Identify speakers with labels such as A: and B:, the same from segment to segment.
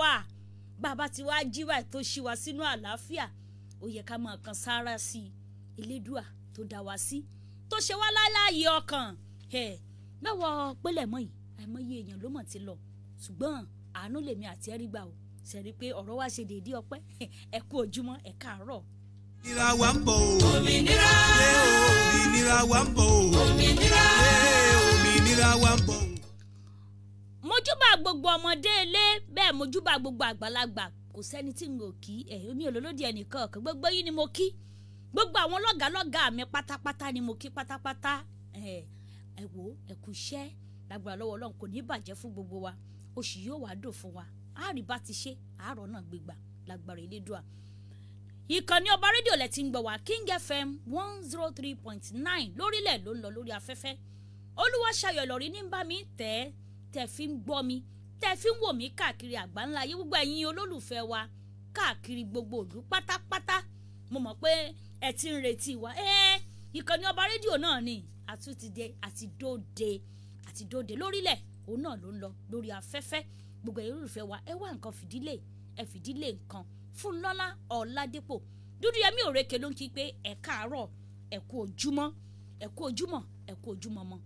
A: wà bàbá tí wàá jí báyìí tó ṣí wa sínú àlàáfíà ó yẹ ká máa kan sára sí i elédùà tó dá wa sí tó ṣe wá láláàyè ọkàn ẹ lọ́wọ́ pélé mọ́ yìí àìmọye èèyàn ló mọ̀ ti lọ ṣùgbọ́n àánú lèmi àti ẹ̀rí gbà ó sẹ́rí pé ọ̀rọ̀ wa ṣe déédéé ọpẹ́ ẹ kú ojúmọ́ ẹ káàárọ̀.
B: òmìnira wa ń bọ̀ o.
C: òmìnira
B: Ṣé òmìnira wa ń bọ̀ o.
C: òmìnira
B: Ṣé òmìnira wa ń bọ̀ o.
A: mojúbà gbogbo ọmọdé ilé bẹ́ẹ̀ mojúbà gbogbo àgbàlagbà kò sẹ́ni tí n ò kí ẹ̀ omi olólódì ẹnìkan kan gbogbo yín ni mo kí gbogbo àwọn lọ́gàálọ́gàá mi pátápátá ni mo kí pátápátá ẹ̀ ẹ̀ wò ẹ̀ kú iṣẹ́ lágbára lọ́wọ́ ọlọ́run kò ní bàjẹ́ fún gbogbo wa oṣù yóò wá dò fún wa àárí bá ti ṣe àárọ̀ náà gbégbà lágbára elédùà ìkànnì ọba rédíò lẹ ti ń gbọ́ wá king fm one zero three point nine lórílẹ̀ ló ń lọ lórí afẹ́fẹ́ olúwaṣayọ̀ lọ́rí ní bá mi tẹ̀ ẹ́ tẹ̀ fi ń gbọ́ mi tẹ̀ fi ń wò mí káàkiri àgbáńlá ayé gbogbo ẹ̀yin olólùfẹ́ wa káàkiri gbogbo òlú pátápátá mo mọ̀ pé ẹ ti ń retí wa ẹ́ ìkànnì ọba rédíò náà ni àtúntìdé àti dóde àti dóde lórílẹ̀ òun náà ló ń lọ lórí afẹ́fẹ́ gbogbo ẹ̀yin olólùfẹ́ wa ẹ wá nǹkan fìdílé ẹ fìdílé nǹkan fún lọ́lá ọ̀làdépò dúdú yẹmí òrèké ló ń kí pé ẹ káàárọ̀ ẹ kú ojúmọ́ ẹ kú ojúmọ́ ẹ kú ojúmọ́ mọ́.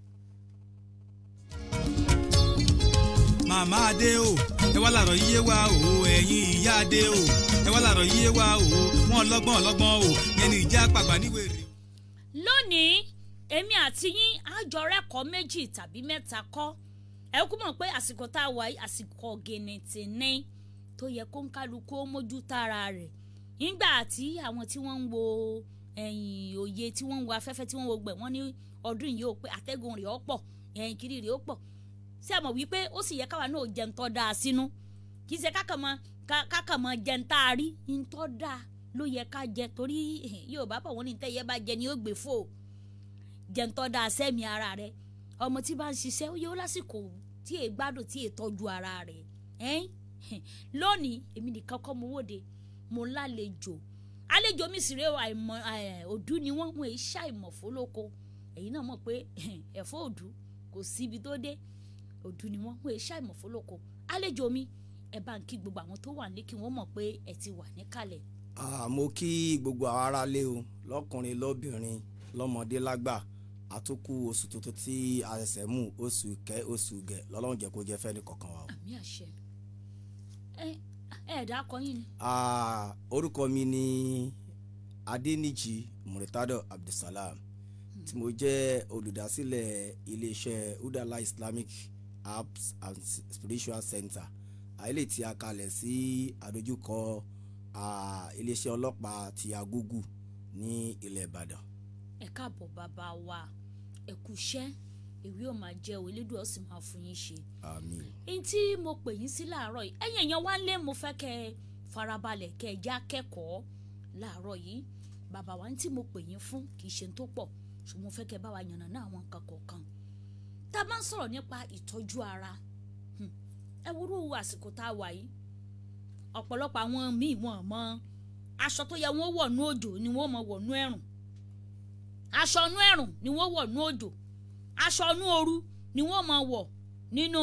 B: màmá adé o ẹ wá làrọ̀ yíyé wa o ẹ̀yin ìyá adé o ẹ wá làrọ̀ yíyé wa o wọn lọ́gbọ́n lọ́gbọ́n o yẹn ni ìjà pàgbà níwèrè.
A: lónìí èmi àti yín àjọrẹ́kọ̀ọ́ méjì tàbí mẹ́ta kọ́ ẹ kú mọ̀ pé àsìkò tá a wà yìí àsìkò gẹ̀nẹ̀tì ní tó yẹ kó ń kálukú ó mójú tára rẹ̀ nígbà tí àwọn tí wọ́n ń wo ẹ̀yìn òye tí wọ́n ń wo afẹ́fẹ́ tí wọ́n ń wo gbẹ̀ wọ́n ní ọdún yìí ó pé àtẹ́gùn rẹ̀ ó pọ̀ ẹ̀yìn kiri rẹ̀ ó pọ̀ ṣé ẹ mọ̀ wípé ó sì yẹ káwa náà jẹun tó dáa sínú kì í ṣe kákàmọ́ kákàmọ́ jẹun tá a rí ń tó dáa ló yẹ ká jẹ torí Yorùbá bọ̀ wọ́n ní tẹ́yẹ bá jẹ ni ó gbé fò jẹun tó dáa sẹ́mi ara rẹ̀ ọmọ tí bá ń ṣiṣẹ́ ó yẹ ó lásìkò tí èè gbádùn tí èè tọ́jú ara rẹ̀ ẹ́n lónìí èmi nìkan kọ́ mo wòde mo lálejò àlejò mi sì rè àìmọ̀ òdú ni wọ́n mú èyí ṣàìmọ̀ fólóko èyí náà mọ̀ pé ẹ̀fọ́ òdú kò síbi tó dé òdú ni wọ́n mú èyí ṣàìmọ̀ fólóko àlejò mi ẹ bá ń kí gbogbo àwọn tó wà ní kí wọ́n mọ̀ pé ẹ ti wà níkàlẹ̀.
D: Ah, mo kí gbogbo àwọn aráalé o lọ́kùnrin lọ́bìnrin lọ́mọdé lágbà àtúkù oṣù tuntun tí a ṣẹ̀ṣẹ̀ mú oṣù kẹ́ oṣù gẹ̀ lọ́lọ́run jẹ́ kó jẹ́ fẹ́ni kọ̀ọ̀kan wa o.
A: àmì àṣẹ ẹ ẹ dákọ yín ni.
D: Ah, orúkọ mi ni adẹnijì muritado abdulsalam tí mo jẹ́ olùdásílẹ̀ iléeṣẹ́ udala islamic apps and spiritual center àìlè tí a kalẹ̀ sí àdójúkọ ah, iléeṣẹ́ ọlọ́pàá ti agogo ní ilẹ̀ ìbàdàn.
A: ẹ káàbọ̀ bàbá wa ẹ kú iṣẹ́ èwe ò máa jẹ́ o elédùn ó sì máa fún yín ṣe.
D: àmín.
A: n tí mo pè yín sí láàárọ̀ yìí ẹ̀yìn èèyàn wá lé mo fẹ́ kẹ́ ẹ farabalẹ̀ kẹ́ ẹ já kẹ́kọ̀ọ́ láàárọ̀ yìí bàbá wa ní tí mo pè yín fún kì í ṣe tó pọ̀ ṣùgbọ́n mo fẹ́ kẹ́ ẹ bá wa yànnà náà àwọn nǹkan kọ̀ọ̀kan tá a bá ń sọ̀rọ̀ nípa ìtọ́jú ara hmm, ẹ wúrú àsìkò tá a wà yìí ọ̀pọ̀lọpọ̀ àwọn míì wọn mọ aṣọ tó yẹ wọn wọ̀ nú òjò ni wọ́n mọ wọ̀ nú ẹ̀rùn aṣọ nú ẹ̀rùn ni wọ́n wọ̀ nú òjò aṣọ nú ooru ni wọ́n mọ wọ̀ nínú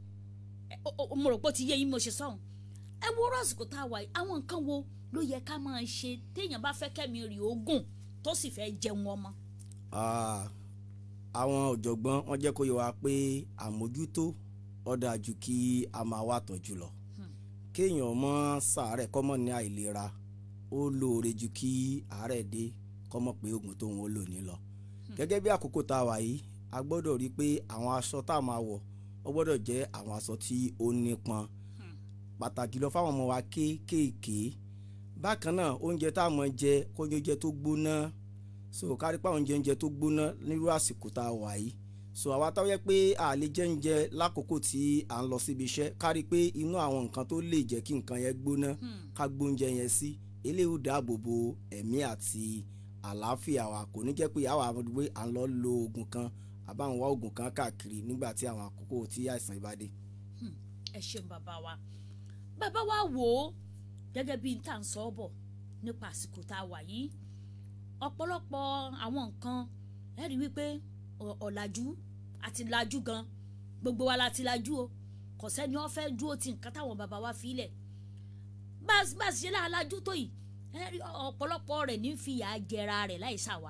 A: mo rò pé ó ti yé yín mo ṣe sọ̀hún ẹ wo rọ́ọ̀sìkò tá a wà yìí àwọn nǹkan wo ló yẹ ká máa ṣe téèyàn bá fẹ́ kẹ́mi rì ogún tó sì fẹ́ jẹun ọmọ.
D: Ah, àwọn ọ̀jọ̀gbọ́n wọ́n jẹ́ kó yẹ wa pé àmójútó ó dáa jù kí a máa wá tọ́jú lọ kéèyàn mọ́ ṣàárẹ̀ kọ́mọ́ ní àìlera ó lóore ju kí àárẹ̀ dé kọ́mọ́ pé oògùn tóun ó lò ní lọ gẹ́gẹ́ bí àkókò tá a wà yìí a gbọ́dọ̀ rí i pé àwọn aṣọ tá a máa wọ̀ ó gbọ́dọ̀ jẹ́ àwọn aṣọ tí ó nípọn pàtàkì lọ fáwọn ọmọ wa kéékèèké bákan náà oúnjẹ tá a mọ̀ jẹ kó oúnjẹ tó gbóná so kárí pa oúnjẹ oúnjẹ tó gbóná nírú àsìkò tá a wà yìí so àwa táwọn yẹ pé a lè jẹ oúnjẹ lákòókò tí à ń lọ síbi iṣẹ́ kárí pé inú àwọn nǹkan tó lè jẹ́ kí nǹkan yẹn gbóná ká gbóúnjẹ yẹn sí eléyìí ó dáàbò bo ẹ̀mí àti àlàáfíà wa kò ní jẹ́ pé àwa àwọn pé à ń lọ lo oògùn kan àbáwọn wá oògùn kan káàkiri nígbà tí àwọn àkókò tí àìsàn ibà dé.
A: ẹ ṣeun bàbá wa bàbá wa wò ó gẹ́gẹ́ bí n tà ń sọ ọ́ bọ̀ nípa àsìkò tá a wà yìí ọ̀pọ̀lọpọ̀ àwọn nǹkan ẹ rí wípé ọ̀làjú àti làjú gan gbogbo wa la ti làjú o kò sẹ́ni wọ́n fẹ́ dúró ti nǹkan táwọn bàbá wa fi lẹ̀ bá a bá a ṣe láàlájú tó yìí ẹ rí ọ̀pọ̀lọpọ̀ rẹ̀ ní fìyà jẹra rẹ̀ láì ṣàwà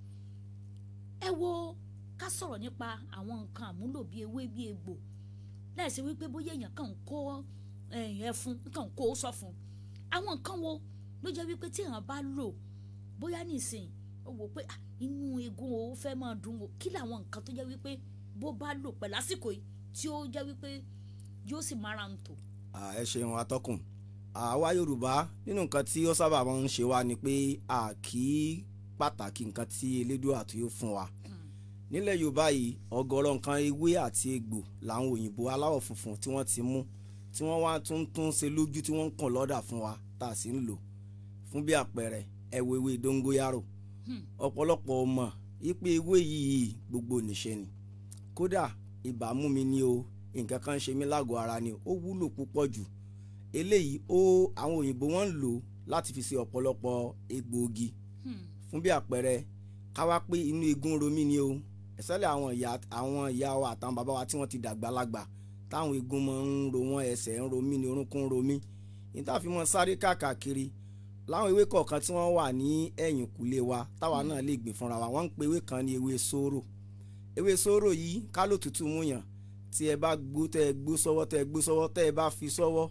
A: ẹ wo ká sọ̀rọ̀ nípa àwọn nǹkan àmúlò bíi ewé bíi egbò láìsí wípé bóyá èèyàn kàn ń kó ẹ̀yìn ẹfun kàn ń kó sọ fún àwọn nǹkan wo ló jẹ́ wípé tí èèyàn bá lò bóyá nísìnyí ó wò pé ah, inú egun o fẹ́ máa dùn o kí làwọn nǹkan tó jẹ́ wípé bó bá lò pẹ̀lú àsìkò yìí tí ó jẹ́ wípé yóò sì mára ń tò.
D: À, ẹ ṣeun atọ́kùn àwa yorùbá nínú nǹkan tí ó sábà máa ń ṣe wá ni pé a kì í pàtàkì nǹkan tí elédùà tó yóò fún wa nílẹ̀ yorùbá yìí ọ̀gọ̀rọ̀ nǹkan ewé àti egbò làwọn òyìnbó aláwọ̀ funfun tí wọ́n ti mú tí wọ́n wá tún tún ṣe lójú tí wọ́n ń kàn lọ́dà fún wa tá a sì ń lò fún bí àpẹẹrẹ ẹ̀wọ̀ ewé dóngóyárò ọ̀pọ̀lọpọ̀ ọmọ ipe ewé yìí gbogbo nìṣe ni kódà ibà mú mi ní o nǹkan kan ṣe mí lágọ̀ọ́ ara ni ó wúlò púpọ̀ jù eléyìí ó àwọn òyìnbó wọn ń lò láti fi ṣe ọ̀pọ̀lọpọ̀ egbòogi fún bí àpẹẹrẹ ká wá pé inú egun romi ni o ẹ̀sẹ̀lẹ̀ àwọn ìyá àwọn ìyá wa àtàwọn bàbá wa tí wọ́n ti dàgbà lágbà táwọn egun máa ń ro wọn ẹsẹ̀ ń romí ni orúnkún ń romí níta fi mọ́ sáré káàkiri láwọn ewé kọ̀ọ̀kan tí wọ́n wà ní ẹ̀yìn kùlé wa táwa náà lè gbìn fúnra wa wọ́n ń pe ewé kan ní ewé sóró ewé sóró yìí ká ló tutù mú yàn tí ẹ bá gbó tẹ ẹ gbó sọ́wọ́ tẹ ẹ gbó sọ́wọ́ tẹ ẹ bá fi sọ́wọ́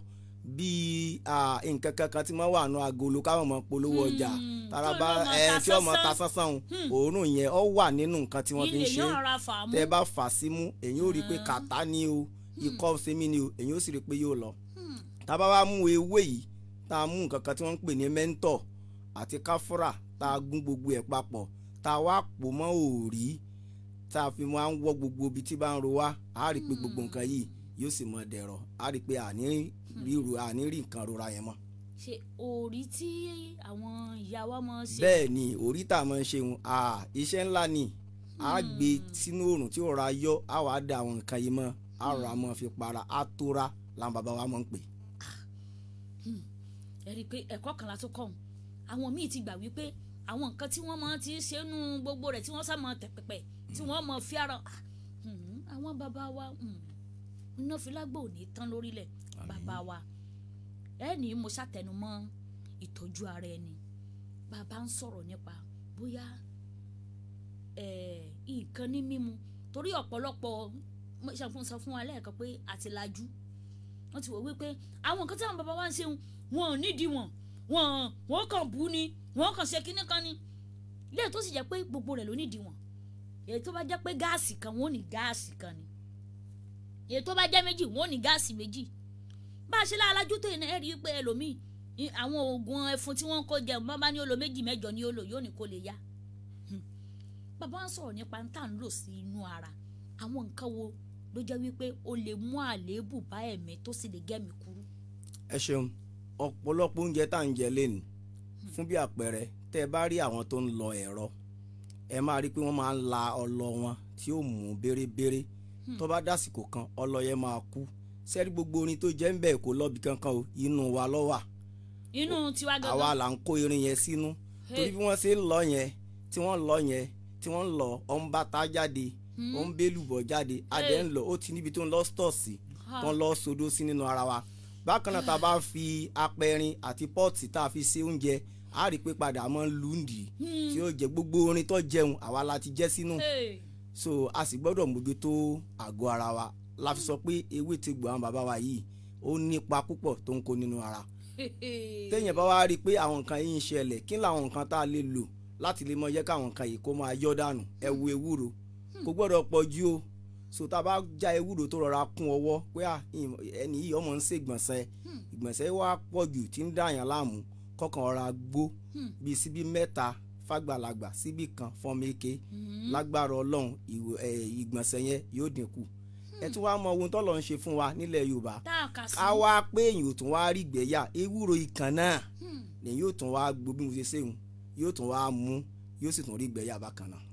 D: bíi ah, nǹkan kankan tí wọ́n wà nù agolo káwọn mọ̀ polówó ọjà
A: Hmm,
D: taraba
A: tí ó lọ mọ
D: ẹ
A: ta
D: tí ọmọ ta
A: sánsán.
D: sánsán o
A: Hmm.
D: òórùn yẹn ọ wà nínú nǹkan tí wọ́n fi ń
A: ilé
D: ṣe
A: yóò ra fà á mú.
D: tẹ ẹ bá fà sí mú èyí ò rí i pé kàtá ni o ikọ́ sẹ́mi ni o èyí ò sì rí i pé yóò lọ
A: Hmm.
D: tá a bá wá mú ewé yìí tá a mú nǹkan kan tí wọ́n ń pè ní mẹ́ńtọ̀ àti káfúrà tá a gún gbogbo ẹ̀ papọ̀ tá a wá pò mọ́ òòrí tá a fi máa ń wọ́ gbogbo ibi tí bá ń ro wá a rí i pé gbogbo nǹkan yìí yóò sì mọ dẹ̀rọ̀ a rí i pé àní ríru àní rí nǹkan rora yẹn mọ́.
A: ṣe òòrí tí àwọn ìyá wa máa ń ṣe.
D: bẹ́ẹ̀ ni òrí tá a máa ń ṣe wọn iṣẹ́ ńlá ni a gbé sínú oòrùn tí òòrùn ayọ́ a wàá da àwọn nǹkan yìí mọ́ a rọra mọ́ fi para a tóra làwọn bàbá wa máa ń pè.
A: ẹ rí i pé ẹ̀kọ́ kan la tó kọ́ ọ́n àwọn míì ti gbà wípé àwọn nǹkan tí wọ́n máa ti ṣe nú gbogbo rẹ̀ tí wọ́n sá máa tẹ̀ pẹ̀pẹ̀ tí wọ́n máa fi ara Ah, hmm, àwọn bàbá wa hmm, iná filágbó ò ní tán lórílẹ̀ bàbá wa ẹ ní mo ṣàtẹnumọ́ ìtọ́jú ara ẹni bàbá ń sọ̀rọ̀ nípa bóyá eh, nǹkan ní mímu torí ọ̀pọ̀lọpọ̀ mo ṣàfihàn sọ fún wa lẹ́ẹ̀kan pé àtìlájú wọ́n ti wò wípé àwọn nǹkan tí àwọn bàbá wa ń ṣe wọn ò nídìí wọn wọn wọn kàn bú ni wọn kàn ṣe kinní kan ni lẹ́yìn tó sì jẹ́ pé gbogbo rẹ̀ ló nídìí wọn èyí tó bá jẹ́ pé gáàsì kan wọn ò ní gáàsì kan ni èyí tó bá jẹ́ méjì wọn ò ní gáàsì méjì bá a ṣe láàlájú tó yìí ẹ rí i pé ẹlòmíì i- àwọn oògùn ẹfun tí wọ́n ń kó jẹ bá bá ní ó lo méjì mẹ́jọ ní ó lò yóò ní kó lè yá Hmm. bàbá ń sọ̀rọ̀ nípa ń tà ń lò sí inú ara àwọn nǹkan wo ló jẹ́ wípé ó lè mú àléébù bá ẹ̀mí tó sì lè gẹ́mi kúrú.
D: ẹ ṣeun ọ̀pọ̀lọpọ̀ oúnjẹ tá à ń jẹ lẹ́nu fún bí àpẹẹrẹ tẹ́ ẹ bá rí àwọn tó ń lọ ẹ̀rọ ẹ máa rí i pé wọ́n máa ń la ọlọ wọn tí ó mú bérebére tó bá dásìkò kan ọlọ yẹn máa kú sẹ́rí gbogbo orin tó jẹ́ ń bẹ̀ kó lọ́bi kankan o inú wa ló wà
A: inú tiwa gangan
D: àwa là ń kó irin yẹn sínú torí bí wọ́n ṣe ń lọ yẹn tí wọ́n lọ yẹn tí wọ́n ń lọ ọ ń bàtà jáde ó ń bélùbọ̀ jáde adé ń lọ ó ti níbi tó ń lọ stọọsì tó ń lọ sodo sí nínú ara wa bákan náà tá a bá fi apẹ̀rin àti pọ́ọ̀tì tá a fi ṣe oúnjẹ a rí i pé padà máa ń lùndì tí ó jẹ gbogbo orin tó jẹun àwa la ti jẹ sínú
A: Hey.
D: so a sì gbọ́dọ̀ mójútó àgọ́ ara wa la fi sọ pé ewé ti gbọ́ àwọn bàbá wa yìí ó nípa púpọ̀ tó ń kó nínú ara téèyàn bá wá rí i pé àwọn nǹkan yìí ń ṣẹlẹ̀ kí làwọn nǹkan tá a lè lò láti lè mọ yẹ káwọn nǹkan yìí kó máa yọ dànù ẹ wo ewúro kò gbọ́dọ̀ pọ̀ jù o so tá a bá já ewúro tó rọra kún ọwọ́ pé à, ìmọ̀- ẹni yìí ọmọ ń ṣe ìgbọ̀nsẹ̀ ìgbọ̀nsẹ̀ wá pọ̀ jù tí ń dàyàn láàmú kọkàn ọ̀ra gbó bíi síbí mẹ́ta fàgbàlagbà síbí kan fọmẹ́kẹ́ lágbára ọlọ́run ìwò- ẹ̀, ìgbọ̀nsẹ̀ yẹn yóò dínkù ẹ tún wá mọ ohun tọ́lọ́ ń ṣe fún wa nílẹ̀ yorùbá
A: tá a kà sí.
D: ká wá pé èyàn ò tún wá rí gbẹ̀yà ewúro ikàn náà
A: Hmm.
D: lèyìn yóò tún wá gbó bí mo ṣe ṣéun yóò tún wá mú yóò sì tún rí gbẹ̀yà bákan náà.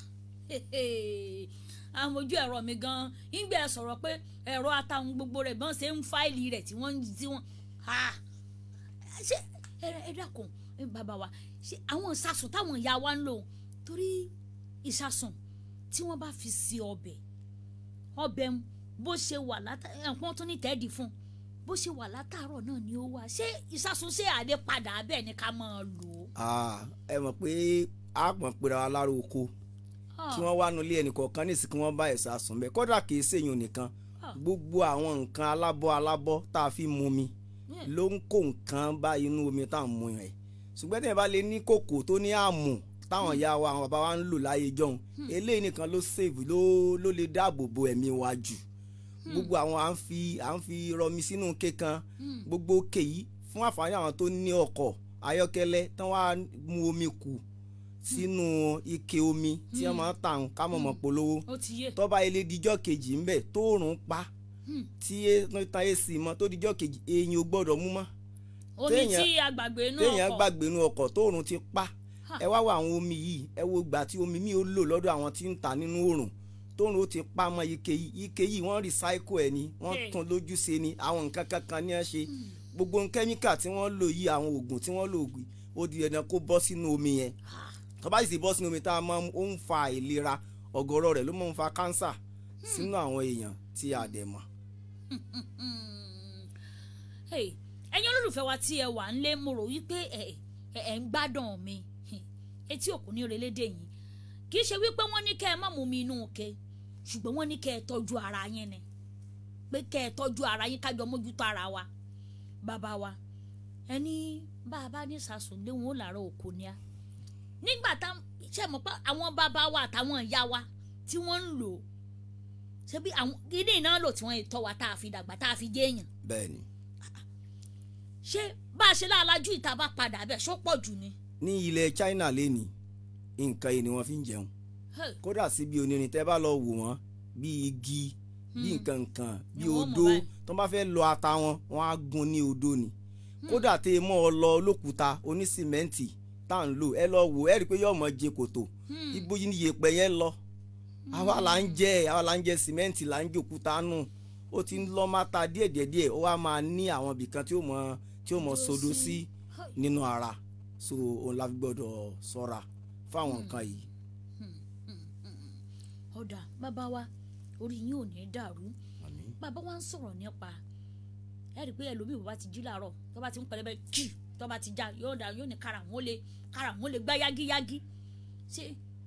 A: àmójú ẹ̀rọ mi gan-an ìgbẹ́ sọ̀rọ̀ pé ẹ̀rọ àtàwọn gbogbo rẹ̀ bọ́n ṣe ń fáìlì rẹ̀ tí wọ́n ń tí wọ́n ha ṣé ẹ ẹ dákun ẹ bàbá wa ṣé àwọn ìsasùn táwọn ìyá wa ń lò torí ìsasùn tí wọ́n bá fi sí ọbẹ̀ ọbẹ̀ ń bó ṣe wà látà ẹ̀pọ́n tó ní tẹ́ẹ̀dì fún bó ṣe wà látàárọ̀ náà ni ó wà ṣé ìsásúnṣe àdé padà bẹ́ẹ̀ ni ká máa lò ó.
D: Ah, ẹ mọ̀ pé a pọ̀ pera wa lára oko kí wọ́n wá nulẹ̀ ẹnìkọ̀ọ̀kan nísìsiyìí kí wọ́n bá ẹ̀sà sùn bẹ́ẹ̀ kódà kìí ṣèyàn nìkan
A: Ah.
D: gbogbo àwọn nǹkan alábọ́ alábọ́ tá a fi mu mi
A: Hmm.
D: ló ń kó nǹkan bá inú omi tá à ń mu yẹn ṣùgbọ́n tí yẹn bá lè ní kòkò tó ní àmù táwọn ìyá wa àwọn bàbá wa ń lò láyé jọ̀hún eléyìí nìkan ló save ló ló lè dáàbò bo ẹ̀mí wa jù gbogbo àwọn à ń fi à ń fi rọmi sínú kékan gbogbo òkè yìí fún àǹfààní àwọn tó ní ọkọ̀ ayọ́kẹ́lẹ́ tán wá mu omi kù sínú ike omi tí wọ́n máa ń tàn ká mọ̀ mọ́ polówó
A: ó ti yé
D: tọ́ba ilé dijọ́ kejì ń bẹ̀ tóòrùn pa
A: Hmm.
D: tí e- tan èsì mọ́ tó dijọ́ kejì èèyàn ò gbọ́dọ̀ mú mọ́
A: omi
D: téèyàn-
A: tí agbàgbé inú
D: téèyàn
A: ọkọ̀
D: gbàgbé inú ọkọ̀ tóòrùn ti pa
A: Ha.
D: ẹ wá wo àwọn omi yìí ẹ wo ìgbà tí omi mi ò lò lọ́dọ̀ àwọn tí ń ta nínú oòrùn tóòrùn ó ti pa mọ́ ike yìí ike yìí wọ́n recycle ẹ̀ ni wọ́n
A: Hey.
D: tún lójú ṣe ni àwọn nǹkan kankan ní ẹ ṣe gbogbo kẹ́míkà tí wọ́n lò yìí àwọn oògùn tí wọ́n lò yìí ó di dandan kó bọ́ sínú omi yẹn
A: Ha.
D: tó bá sì ti bọ́ sínú omi tá a máa ń ó ń fa àìlera ọ̀gọ̀rọ̀ rẹ̀ ló máa ń fa kánsà sínú àwọn èèyàn tí a dẹ̀ mọ̀.
A: Hey, ẹ̀yin olólùfẹ́ wa tí ẹ wà ńlé mo rò wípé ẹ ẹ ẹ ń gbádùn mi Hmm. etí òkú ní relédè yìí kì í ṣe wípé wọ́n ní kẹ́ ẹ má mú mi inú ke ṣùgbọ́n wọ́n ní kẹ́ ẹ tọ́jú ara yín ni pé kẹ́ ẹ tọ́jú ara yín kájọ mójútó ara wa bàbá wa ẹni bá a bá ní sàsùn lé wọn ó làárọ̀ òkú ni a nígbà tá ṣe mọ̀ pé àwọn bàbá wa àtàwọn ìyá wa tí wọ́n ń lò ṣebí àwọn ilé iná lò tí wọ́n tọ́ wa tá a fi dàgbà tá a fi jẹ́ èèyàn
D: bẹ́ẹ̀ ni
A: ṣé bá a ṣe láàlájú ìta bá padà bẹ́ẹ̀ ṣó pọ̀ jù ni.
D: ní ilẹ̀ China lẹ́ni nǹkan yìí ni wọ́n fi ń jẹun
A: Hey,
D: kódà síbi onírin tẹ́ bá lọ wò wọ́n bí igi bí nǹkan nǹkan bí
A: Ni wọ́n mọ̀
D: odó
A: báyìí.
D: tó bá fẹ́ lọ ata wọn wọ́n á gun ní odó ni kódà tẹ ẹ mọ́ ọ lọ olókùúta onísìmẹ́ǹtì tá à ń lò ẹ lọ wò ẹ rí i pé yóò mọ jẹ kòtò ibo yìí ni yèèpẹ̀ yẹn lọ àwa là ń jẹ àwa là ń jẹ sìmẹ́ǹtì là ń jòkúta nù ó ti ń lọ máta díẹ̀ díẹ̀ díẹ̀ ó wá máa ní àwọn ibìkan tí ó mọ tí ó mọ sodo sí nínú ara so òun la fi gbọ́dọ̀ ṣọ́ra fáwọn nǹkan yìí.
A: ọ̀dà bàbá wa orí yín ò ní dàrú
D: Àmín.
A: bàbá wa ń sọ̀rọ̀ nípa ẹ rí i pé ẹlòmíì bàbá ti jí làárọ̀ tó bá ti ń pẹlẹbẹ jù tó bá ti já yóò dà yóò ní kára wọn lè kára wọn lè gbá yágíyágí ṣé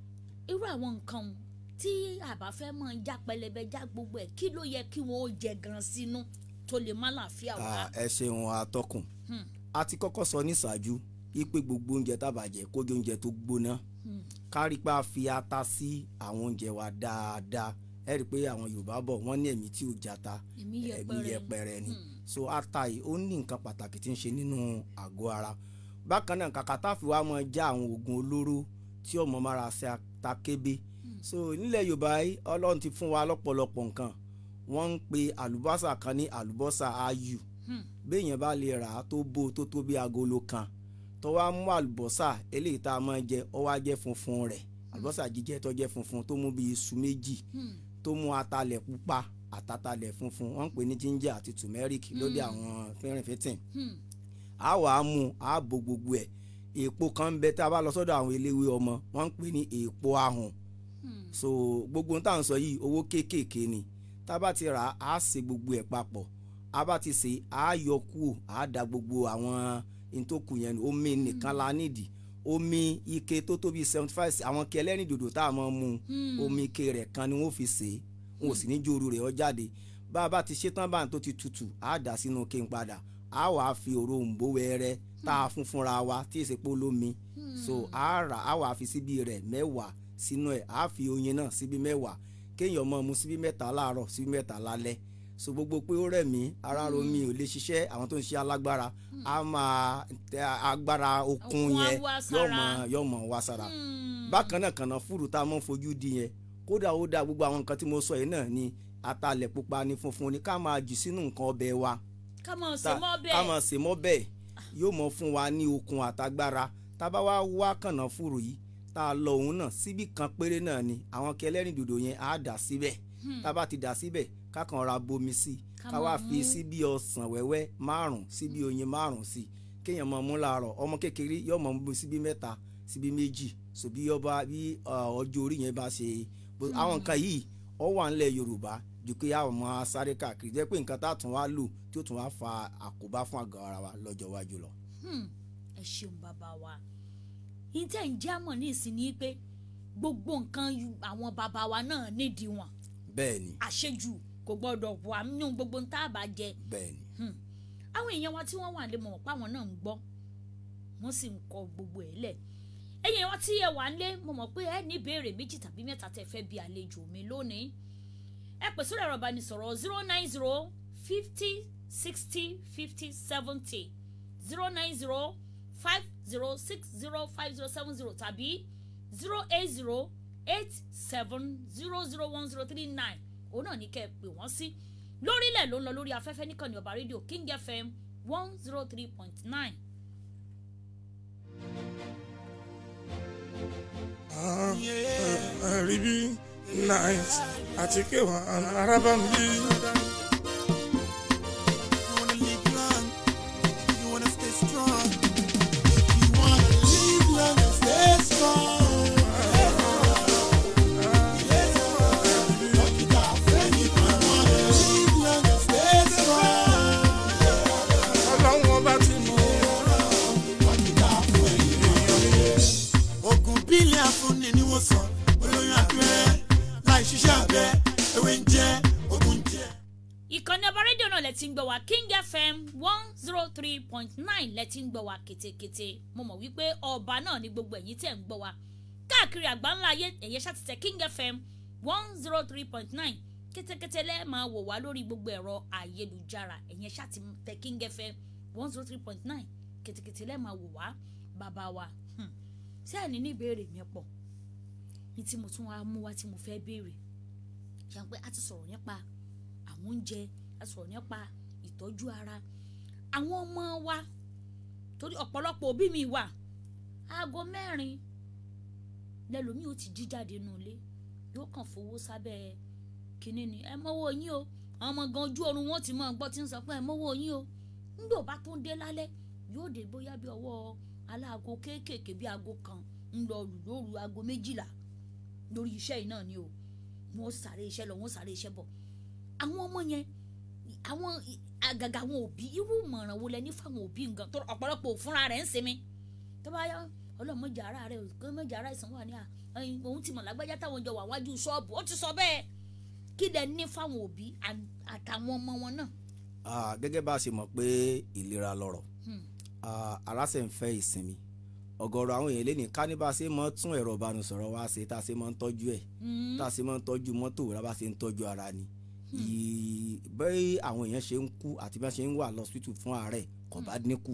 A: irú àwọn nǹkan tí àbá fẹ́ mọ̀ já pẹlẹbẹ já gbogbo ẹ̀ kí ló yẹ kí wọ́n ó jẹ gan sínú tó lè má láàfíà wá.
D: Ah, ẹ ṣeun atọ́kùn
A: Hmm.
D: a ti kọ́kọ́ sọ níṣáájú wípé gbogbo oúnjẹ tábàjẹ́ kójú oúnjẹ tó gbóná
A: Hmm.
D: kárí pa fi ata sí àwọn oúnjẹ wa dáadáa ẹ rí i pé àwọn Yorùbá bọ̀ wọ́n ní ẹ̀mí tí ò jata
A: Ẹ̀mí
D: ẹ̀mí
A: yẹpẹrẹ ni.
D: yẹpẹrẹ ni so ata yìí ó ní nǹkan pàtàkì tí ń ṣe nínú àgọ́ ara bákan náà kàkà tá a fi wá mọ já àwọn oògùn olóró tí ọmọ mára ṣe ata kébé so nílẹ̀ Yorùbá yìí Ọlọ́run ti fún wa lọ́pọ̀lọpọ̀ nǹkan wọ́n ń pe àlùbọ́sà kan ní àlùbọ́sà ayù
A: Hmm.
D: béèyàn bá lè rà á tó bó tó tó bí agolo kan tó wá mú àlùbọ́sà eléyìí tá a máa jẹ ó wá jẹ́ funfun rẹ̀ àlùbọ́sà jíjẹ tó jẹ́ funfun tó mú bí iṣu méjì
A: Hmm.
D: tó mú atalẹ̀ pupa àtàtalẹ̀ funfun wọ́n ń pè ní ginger àti turmeric lóde àwọn fínrìnfíntín
A: Hmm.
D: a wà á mú a bò gbogbo ẹ̀ èèpo kan ń bẹ tá a bá lọ sọ́dọ̀ àwọn eléwé ọmọ wọ́n ń pè ní èèpo ahùn
A: Hmm.
D: so gbogbo ohun tá à ń sọ yìí owó kéékèèké ni tá a bá ti rà á á ṣe gbogbo ẹ̀ papọ̀ a bá ti ṣe á yọ kúrò á da gbogbo àwọn ntòkù yẹn nù omi nìkan la nídìí omi ike tó tóbi seventy five àwọn kí ẹlẹ́rìn dòdò tá a máa mu
A: Hmm.
D: omi ike rẹ̀ kan ni wọ́n fi ṣe é wọn ò sì ní jóoru rẹ̀ ọ jáde bá a bá ti ṣetán báyìí tó ti tutù á dà sínú kí n padà á wàá fi òrombó wẹ́rẹ́ tá a fún fúnra wa tí èsì pé olómi so á rà á wàá fi síbi rẹ̀ mẹ́wàá sínú ẹ̀ á fi oyin náà síbi mẹ́wàá kéèyàn máa mu síbi mẹ́ta láàárọ̀ síbi mẹ́ta lálẹ́ so gbogbo pé ó rẹ̀ mí ara ro mi ò lè ṣiṣẹ́ àwọn tó ń ṣe alágbára á máa tẹ agbára okun
A: Okun á
D: yẹn
A: wá
D: yóò
A: sára.
D: mọ yóò mọ wá sára
A: Hmm.
D: bákan náà kànáà fúrú tá a mọ̀ ń fojú di yẹn kódà ó dáa gbogbo àwọn nǹkan tí mo sọ yìí náà ni atalẹ̀ pupa ni funfun ni ká máa jù sínú nǹkan ọbẹ̀ wa
A: ká mọ̀ ṣe
D: tá-
A: mọ́
D: ká
A: bẹ́ẹ̀.
D: máa sè mọ́ bẹ́ẹ̀ yóò mọ fún wa ní okun àtagbára tá a bá wá wá kànáà fúrú yìí tá a lọ òun náà síbì kan péré náà ni àwọn kẹlẹ́rìn dòdò yẹn á dà síbẹ̀ tá a bá ti dà síbẹ̀ ká kàn ra bomi sí i
A: Ká
D: ká wá
A: máa
D: fi
A: mú.
D: síbí ọsàn wẹ́wẹ́ márùn síbí oyin márùn sí kéèyàn máa mú láàárọ̀ ọmọ kékeré yóò máa mú síbí mẹ́ta síbí méjì so bí ọba bí ọ, ọjọ́ orí yẹn bá ṣe bó- àwọn nǹkan yìí ọ wà ńlẹ̀ Yorùbá ju pé àwọn máa sáré káàkiri jẹ́ pé nǹkan tá a tún wá lò tí ó tún wá fa àkóbá fún àgọ́ ara wa lọ́jọ́ iwájú lọ.
A: Hmm, ẹ ṣeun bàbá wa ìtẹ̀ ń jámọ̀ ní ìsinmi pé gbogbo nǹkan yu- àwọn bàbá wa náà nídìí wọn
D: bẹ́ẹ̀ ni
A: àṣejù kò gbọdọ̀ wà nínú gbogbo ń tá a bá jẹ
D: bẹ́ẹ̀ ni
A: àwọn èèyàn wa tí wọ́n wà lè mọ̀ pé àwọn náà ń gbọ́ wọ́n sì ń kọ gbogbo ẹ̀ lẹ̀ ẹ̀yin wa tí ẹ wà ń lé mo mọ̀ pé ẹ ní ìbéèrè méjì tàbí mẹ́ta tẹ́ fẹ́ bí àlejò mi lónìí ẹ pè sórí ẹ̀rọ ìbánisọ̀rọ̀ zero nine zero fifty sixty fifty seventy zero nine zero five zero six zero five zero seven zero tàbí zero eight zero eight seven zero zero one zero three nine òun náà ní kẹ́ ẹ pè wọ́n sí lórílẹ̀ ló ń lọ lórí afẹ́fẹ́ níkànnì ọba rédíò king fm one zero three point nine.
C: rí bí nice àti kéwà arábà ń bí.
E: You wanna live long, you wanna stay strong. You wanna live long and stay strong. You wanna live long and stay strong.
C: ọlọ́run ọba ti mú
E: Oògùn bílẹ̀ afúnni ni wọ́n sọ, olóyún abẹ́rẹ́, láì ṣiṣẹ́ abẹ, ewé ń jẹ́, oògùn ń jẹ́.
A: ìkànnì ọba rédíò náà lẹ ti ń gbọ́ wá king fm one zero three point nine lẹ ti ń gbọ́ wá kétékété mo mọ̀ wípé ọba náà ní gbogbo ẹ̀yin tẹ̀ ń gbọ́ wá káàkiri àgbáńlá ayé ẹ̀yẹ ṣàtìtẹ̀ king fm one zero three point nine kétékété lẹ́ẹ̀ máa wò wá lórí gbogbo ẹ̀rọ ayélujára ẹ̀yẹ ṣàtìtẹ̀ king fm one zero three point nine kétékété lẹ́ẹ̀ máa wò wá bàbá wa hmm. ṣé àní ní ìbéèrè mi pọ̀ ní tí mo tún wá mú wá tí mo fẹ́ béèrè ṣe pé a ti sọ̀rọ̀ nípa àwọn oúnjẹ a sọ̀rọ̀ nípa ìtọ́jú ara àwọn ọmọ wa torí ọ̀pọ̀lọpọ̀ òbí mi wà aago mẹ́rin lẹ́lòmíì ó ti jí jáde nù ilé yóò kàn fowó sábẹ́ kínní ni ẹ mọ́wọ́ yín o àwọn ọmọ gan ojú oorun wọn ti máa gbọ́ tí ń sọ pé ẹ mọ́wọ́ yín o nígbà ó bá tó ń dé lálẹ́ yóò dé bóyá bí ọwọ́ aláago kéékèèké bí aago kan ń lọ lù lóru aago méjìlá lórí iṣẹ́ yìí náà ni o wọn ó sáré iṣẹ́ lọ wọn ó sáré iṣẹ́ bọ̀ àwọn ọmọ yẹn àwọn àgàgà àwọn òbí irú ìmọ̀ràn wo lẹ ní fáwọn òbí nǹkan tó ọ̀pọ̀lọpọ̀ òfúnra rẹ̀ ń sinmi tó bá yá ọlọ́mọjà ara rẹ̀ ọlọ́mọjà ara ìsàn wà ní à ẹyin òun ti mọ̀ lágbájá táwọn jọ wà wájú ṣọ́ọ̀bù ó ti sọ bẹ́ẹ̀ kí lẹ ní fáwọn òbí à- àtàwọn ọmọ wọn náà.
D: Ah, gẹ́gẹ́ bá a ṣe mọ̀ pé ìlera lọ́rọ̀
A: Hmm.
D: Ah, ara ṣe ń fẹ́ ìsinmi ọ̀gọ̀rọ̀ àwọn èèyàn lé ní ká ní bá a ṣe máa tún ẹ̀rọ ìbánisọ̀rọ̀ wa ṣe tá a ṣe máa ń tọ́jú ẹ̀
A: Mm.
D: tá a ṣe máa ń tọ́jú mọ́tò rà bá a ṣe ń tọ́jú ara ni Ì- bẹ́ẹ̀ àwọn èèyàn ṣe ń kú àti bí wọ́n ṣe ń wà lọ́sítù fún àárẹ̀ kò bá dínkù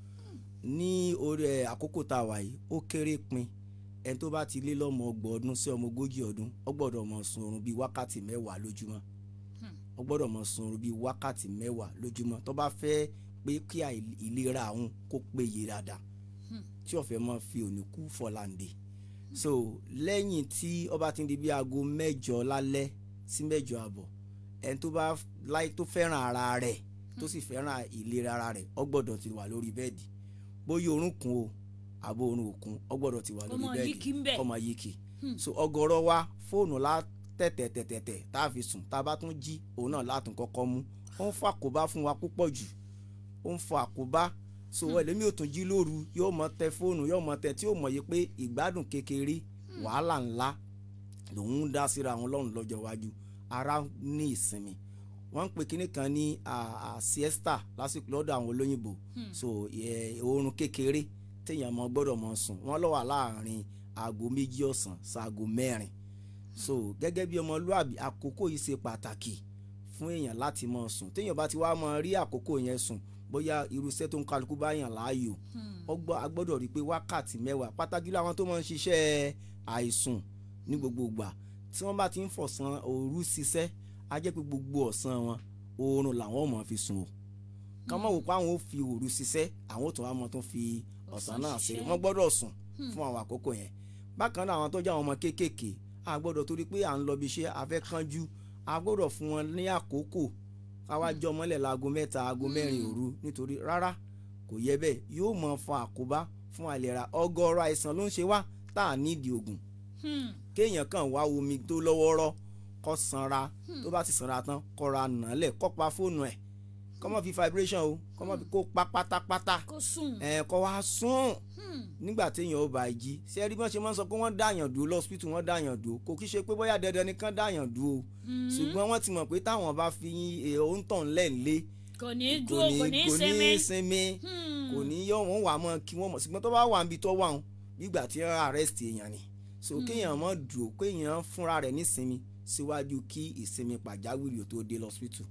D: ní orí ẹ̀ àkókò tá a wà yìí ó kéré pin ẹni tó bá ti lé lọ́mọ ọgbọ̀n ọdún sí ọmọ ogójì ọdún ó gbọ́dọ̀ mọ sun oorun bíi wákàtí mẹ́wàá lójúmọ́ ó gbọ́dọ̀ mọ sun oorun bíi wákàtí mẹ́wàá lójúmọ́ tó bá fẹ́ pé kí àì- ìlera àwọn kó péye dáadáa tí ó fẹ́ mọ́ fi òní kú fọláǹde so lẹ́yìn tí ó bá ti ń di bí aago mẹ́jọ lálẹ́ sí mẹ́jọ àbọ̀ ẹni tó bá láì tó fẹ́ràn ara rẹ̀ tó sì fẹ́ràn ìlera ara rẹ̀ ó gbọ́dọ̀ ti wà lórí bẹ́ẹ̀dì bóyá orun kún o àbó orun òkun ó gbọ́dọ̀ ti wà lórí
A: Ọmọ
D: bẹ́ẹ̀dì
A: yìí kì í bẹ̀.
D: ọmọ yìí kì í so ọ̀gọ̀rọ̀ wa fóònù la tẹ̀tẹ̀tẹ̀tẹ̀ tá a fi sùn tá a bá tún jí òun náà látún kọ́kọ́ mú ó ń fa àkóbá fún wa púpọ̀ jù ó ń fa àkóbá so ẹlẹ́mi ò tún jí lóru yóò mọ tẹ fóònù yóò mọ tẹ tí yóò mọ̀ yìí pé ìgbádùn kékeré wàhálà ńlá lòun ń dá síra àwọn ọlọ́run lọ́jọ́ iwájú ara ní ìsinmi wọ́n ń pè kinní kan ní à- à siesta lásìkò lọ́dọ̀ àwọn olóyìnbó so ẹ, oorun kékeré téèyàn mọ gbọ́dọ̀ mọ sùn wọ́n ló wà láàrin aago méjì ọ̀sán sáago mẹ́rin so gẹ́gẹ́ bí ọmọlúàbí àkókò yìí ṣe pàtàkì fún èèyàn láti mọ sùn téèyàn bá ti wá mọ rí àkókò yẹn sùn bóyá irúṣẹ́ tó ń kálukú bá yàn láàyò ọgbọ́n a gbọ́dọ̀ rí i pé wákàtí mẹ́wàá pàtàkì jùlọ àwọn tó máa ń ṣiṣẹ́ àìsùn ní gbogbo ìgbà tí wọ́n bá ti ń fọ̀sán òru ṣiṣẹ́ á jẹ́ pé gbogbo ọ̀sán wọn oorun làwọn ò mọ̀ fi sùn o kàn mọ̀ wò pé àwọn ò fi òru ṣiṣẹ́ àwọn ò tún wá mọ̀ tó fi ọ̀sán náà ṣe
A: ṣiṣẹ́.
D: wọ́n gbọ́dọ̀ sùn fún àwọn àkókò yẹn bákan náà àwọn tó jẹ́ àwọn ọmọ kéékèèké a gbọ́dọ̀ torí pé à ń lọ bí iṣẹ́ a fẹ́ kánjú a gbọ́dọ̀ fún wọn ní àkókò káwá jọ mọ́lẹ̀ láago mẹ́ta aago mẹ́rin òru nítorí rárá kò yẹ bẹ́ẹ̀ yóò mọ fa àkóbá fún àìlera ọgọ́rọ̀ àìsàn ló ń ṣe wá tá a nídìí oògùn
A: Hmm.
D: kéèyàn kàn wá omi tó lọ́wọ́rọ́ kó sanra tó bá ti sanra tán kó ra nàálẹ̀ kó pa fóònù ẹ̀ kó má fi vibration o kó má fi kó pa pátápátá
A: kó sùn.
D: ẹ̀ kó wá sùn nígbà téèyàn ó bá jí ṣé rí bí wọ́n ṣe máa ń sọ pé wọ́n dáyàn dúró lọ́sibítù wọ́n dáyàn dúró kò kí ṣe pé bóyá dandan nìkan dáyàn dúró ṣùgbọ́n wọ́n ti mọ̀ pé táwọn bá fi òǹtàn lẹ́ǹlé
A: kò ní í dúró kò ní í
D: kò ní
A: sinmi.
D: í sinmi kò ní yọ wọn wà mọ́ kí wọ́n mọ̀ ṣùgbọ́n tó bá wà níbi tó wà wọn nígbà tí wọ́n arrest èèyàn ni so kéèyàn mọ̀ dùn kéèyàn fúnra rẹ̀ nísinmi síwájú kí ìsinmi pàjáwìrì ò tó dé lọ́sibítù.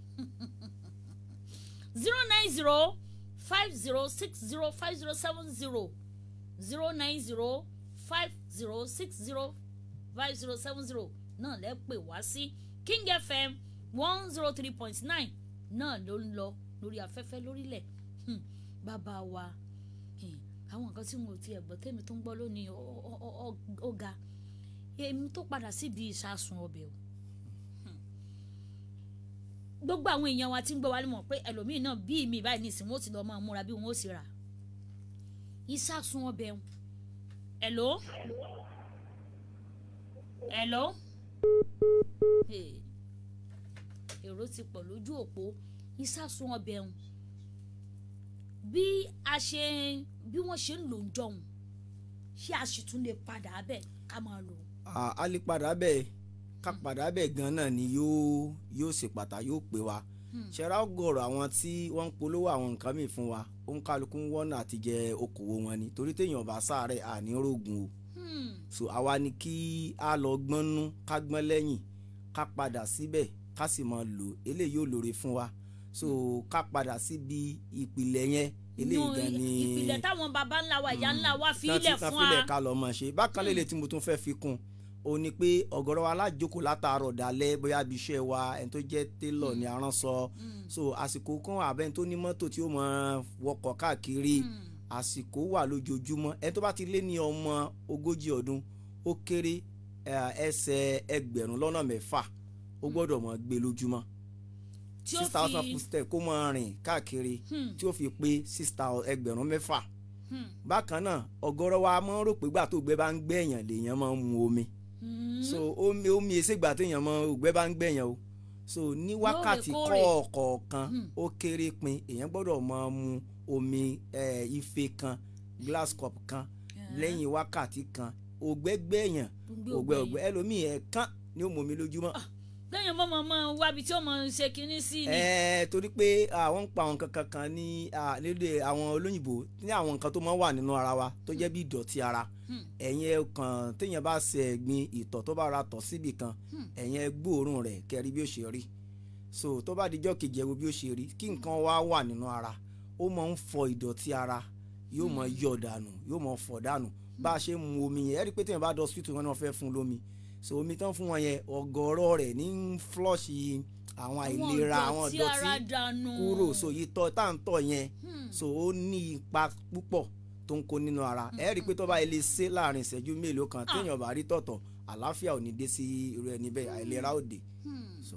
A: zero nine zero five zero six zero five zero seven zero zero nine zero five zero six zero five zero seven zero náà lẹ́ pè wá sí king fm one zero three point nine náà ló ń lọ lórí afẹ́fẹ́ lórílẹ̀ Hmm, bàbá wa hmm, àwọn nǹkan tí mo ti ẹ̀gbọ́n tèmi tó ń gbọ́ lónìí ọ- ọ- ọ- ọ- ó ga èmi tó padà síbi ìsásùn ọbẹ̀ o gbogbo àwọn èèyàn wa ti ń gbọ́ wa ni mọ̀ pé ẹlòmíín náà bí mi báyìí nísìnyí wọ́n ti lọ́ọ́ máa múra bí wọ́n ó sì rà ìsásùn ọbẹ̀ ń ẹ̀ló ẹ̀ló Hey. èrò ti pọ̀ lójú òpó ìsásùn ọbẹ̀ ń bí a ṣe bí wọ́n ṣe ń lò ń jọ̀hún ṣé a sì tún lè padà bẹ̀ ká máa lò ó.
D: À- a lè padà bẹ́ẹ̀ ká padà bẹ́ẹ̀ gan náà ni yóò yóò ṣe pàtàkì yóò pè wá ṣẹ̀rá ọgọ̀rọ̀ àwọn tí wọ́n ń polówó àwọn nǹkan mìíràn fún wa ó ń kálukú ń wọ́nà àti jẹ okòwò wọn ni torí téèyàn bá sáré àní rògùn o
A: Hmm.
D: so àwa ni kí a lọ gbọ́nú ká gbọ́n lẹ́yìn ká padà síbẹ̀ ká sì máa lò eléyìí yóò lóore fún wa so ká padà síbi ìpìlẹ̀ yẹn eléyìí
A: Nù,
D: gan ni
A: ìpìlẹ̀ táwọn baba ńlá wa ìyá ńlá wa fi
D: tán
A: ilẹ̀
D: ti- tán
A: fún
D: filẹ̀
A: wa.
D: ká lọ mọ̀ ṣe bákan lélẹ̀ tí mo tún fẹ́ fi kún o ní pé ọ̀gọ̀rọ̀ wa alájókòó látàárọ̀ dalẹ́ bóyá ibi iṣẹ́ wa ẹni tó jẹ́ télọ̀ ni aránṣọ so àsìkò kan àbẹ́ni tó ní mọ́tò tí ó mọ wọkọ̀ káàkiri àsìkò wà lójoojúmọ́ ẹni tó bá ti lé ní ọmọ ogójì ọdún ó kéré eh, ẹsẹ̀ ẹgbẹ̀rún lọ́nà mẹ́fà ó gbọ́dọ̀ mọ̀ gbé lójúmọ́
A: tí ó
D: six thousand
A: fi
D: footstep kó máa rìn káàkiri
A: Hmm.
D: tí ó fi pé six thousand ẹgbẹ̀rún mẹ́fà
A: Hmm.
D: bákan náà ọ̀gọ̀rọ̀ wa máa ń rò pé gbà tó gbẹ bá ń gbẹ̀yàn lèèyàn máa ń mu omi
A: Hmm.
D: so omi omi èsè gbà téèyàn máa ògbẹ́ bá ń gbẹ̀yàn o so ní wákàtí
A: Lóòrèkóòrè.
D: kọ̀ọ̀kan
A: Hmm.
D: ó kéré pin èèyàn gbọ́dọ̀ máa mu omi eh, ife kan glass cup kan lẹ́yìn wákàtí kan ògbẹ́ gbẹ̀yàn
A: Ògbẹ́
D: ògbẹ́
A: ògbẹ́
D: ògbẹ́ ẹlòmíì ẹ̀ẹ̀kan ni ó mu omi lójúmọ́
A: lẹ́yìn mọ́ mọ́ mọ́ wábi tí ó mọ̀ ṣe kinní sí ni.
D: ẹ̀ẹ́ torí pé àwọn ń pa àwọn nǹkan kankan ní ah, lédè àwọn olóyìnbó ní àwọn nǹkan tó máa ń wà nínú ara wa tó jẹ́ bí ìdọ̀tí ara
A: Hmm.
D: ẹ̀yin ẹ kàn téèyàn bá ṣe ẹ̀gbin ìtọ̀ tó bá ra tọ̀ síbì kan ẹ̀yin ẹ gbóòórùn rẹ̀ kẹrí bí ó ṣe rí so tó bá dijọ́ kejì ẹ wo bí ó ṣe rí kí nǹkan wá wà nínú ara ó máa ń fọ ìdọ̀tí ara yóò máa yọ dànù yóò máa fọ dànù bá a ṣe ń mu omi yẹn ẹ rí i pé téèyàn bá dọ̀ hospital wọn náà fẹ́ fún un lómi so omi tán fún wọn yẹn ọ̀gọ̀rọ̀ rẹ̀ ní ń flush àwọn àìlera àwọn
A: ìdọ̀tí ara
D: ìdọ̀tí
A: dànù.
D: kúrò so ìtọ̀ tá à ń tọ̀ yẹn so ó ní ipa púpọ̀ tó ń kó nínú ara ẹ rí i pé tó bá ilé ṣe láàrin ìṣẹ́jú mélòó kan téèyàn bá rí tọ̀tọ̀ àlàáfíà ò ní dé sí irú ẹni bẹ́ẹ̀ àìlera ò dé. So,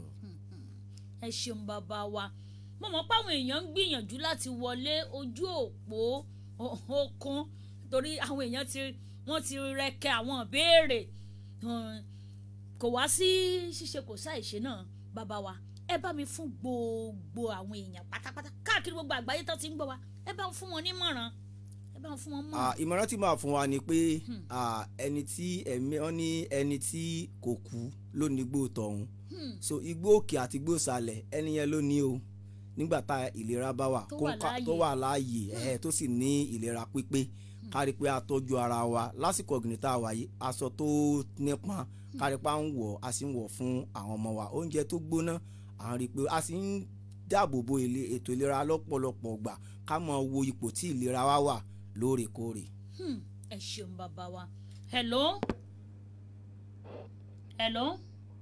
A: ẹ ṣeun bàbá wa mo mọ̀ pé àwọn èèyàn ń gbìyànjú láti wọlé ojú òpó o- okun torí àwọn èèyàn ti wọ́n ti rẹkẹ àwọn ìbéèrè um, kò wá sí ṣíṣe kò sáìṣe náà bàbá wa ẹ bá mi fún gbogbo àwọn èèyàn pátápátá káàkiri gbogbo àgbáyé tó ti ń gbọ́ wa ẹ bá ń fún wọn nímọ̀ràn ẹ bá ń fún wọn mọ̀ràn.
D: ah, ìmọ̀ràn tí màá fún wa ni pé ah, ẹni tí ẹ̀mí wọn ní ẹni tí kò kú ló ní igbó tọ̀hún so igbó òkè àti igbó ìsàlẹ̀ ẹni yẹn ló ní o nígbà tá ìlera bá wà
A: Tó
D: kó
A: wà
D: ń ká-
A: láàyè.
D: tó wà láàyè ẹ̀ tó sì ní ìlera pípé kárí pé a tọ́jú ara wa lásìkò ọ̀gbìn tá a wà yìí aṣọ tó nípọn kárí pé a ń wọ̀ a sì ń wọ̀ fún àwọn ọmọ wa oúnjẹ tó gbóná à ń rí i pé a sì ń dáàbò bo ilé- ètò ìlera lọ́pọ̀lọpọ̀ gbà ká mọ̀ wo ipò tí ìlera wa wà lóòrèkóòrè.
A: Hmm, ẹ ṣeun bàbá wa hello hello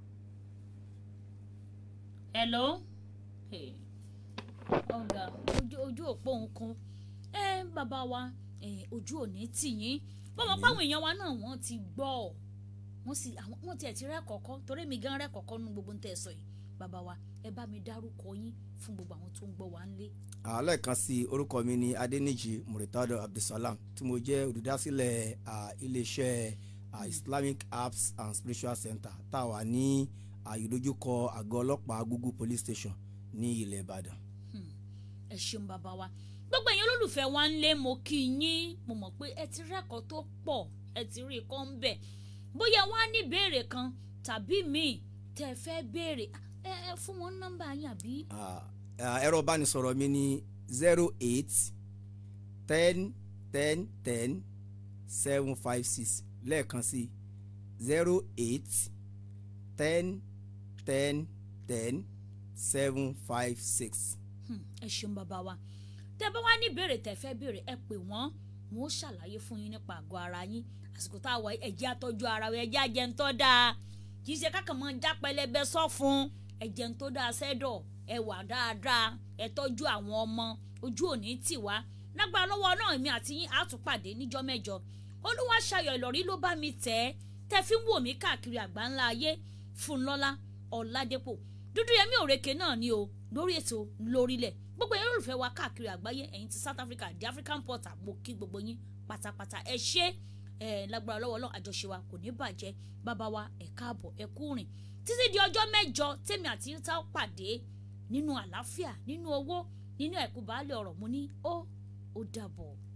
A: hello Hey. ọ̀gá ojú ojú òpó nǹkan ẹ bàbá wa ẹ, ojú òní tì yín bọ́mọ páwọn èèyàn wa náà wọ́n ti gbọ́ wọ́n sì àwọn wọ́n tiẹ̀ ti rẹ́ kọ̀ọ̀kan torí mi gan rẹ́ kọ̀ọ̀kan nínú gbogbo tẹ̀ sọ yìí bàbá wa ẹ bá mi dárúkọ yín fún gbogbo àwọn tó ń gbọ́ wa ńlé.
D: àlẹ́ kan sí orúkọ mi ní adẹ́nìjì muritado abdulsalam tí mo jẹ́ olùdásílẹ̀ ah, iléeṣẹ́ ah, islamic apps and spiritual center tá a wà ní àyídójúkọ àgọ́ ọlọ́pàá Google police station ní ilẹ̀ Ìbàdàn.
A: ẹ ṣeun bàbá wa gbogbo ẹ̀yin olólùfẹ́ wa ń lé mo kí yín mo mọ̀ pé ẹ ti rẹ́kọ̀ọ́ tó pọ̀ ẹ ti rí i kọ́ ń bẹ̀ bóyá wọ́n á ní ìbéèrè kan tàbí míì tẹ́ ẹ fẹ́ béèrè ẹ ẹ fún wọn nọ́mbà yín àbí
D: Ah, ah, ẹ̀rọ ìbánisọ̀rọ̀ mi ní zero eight ten ten ten seven five six lẹ́ẹ̀kan sí zero eight ten ten ten seven five six.
A: Hmm, ẹ ṣeun bàbá wa tẹ́ bá wá ní ìbéèrè tẹ́ fẹ́ béèrè ẹ pè wọ́n wọn ó ṣàlàyé fún yín nípa àgọ́ ara yín àsìkò tá a wà yìí, ẹ jẹ́ àtọ́jú ara wa ẹ jẹ́ àjẹntọ́ dáa kì í ṣe kákan mọ́ já pẹlẹbẹ sọ fún ẹ̀jẹ̀ tó dáa sẹ́dọ̀ ẹ wà dáadáa ẹ tọ́jú àwọn ọmọ ojú òní tì wá lágbára lọ́wọ́ náà èmi àti yín á tún pàdé níjọ́ mẹ́jọ olúwa ṣayọ̀ ìlọrí ló bá mi tẹ̀ ẹ́ tẹ́ fi ń wò mí káàkiri àgbáńlá ayé fúnlọ́lá ọ̀làdẹ́pọ̀ dúdú yẹmí òrèké náà ni o lórí ètò lórílẹ̀ gbogbo yẹn olùfẹ́ wa káàkiri àgbáyé ẹ̀yin ti South Africa the African Portal mo kí gbogbo yín pátápátá ẹ ṣé ẹ lágbára lọ́wọ́ Ọlọ́run àjọṣe wa kò ní bàjẹ́ bàbá wa ẹ káàbọ̀ ẹ kú rìn títí di ọjọ́ mẹ́jọ tèmi àti yín tá ó pàdé nínú àlàáfíà nínú owó nínú ẹ̀kú baálé ọ̀rọ̀ mo ní ó ó dàbọ̀.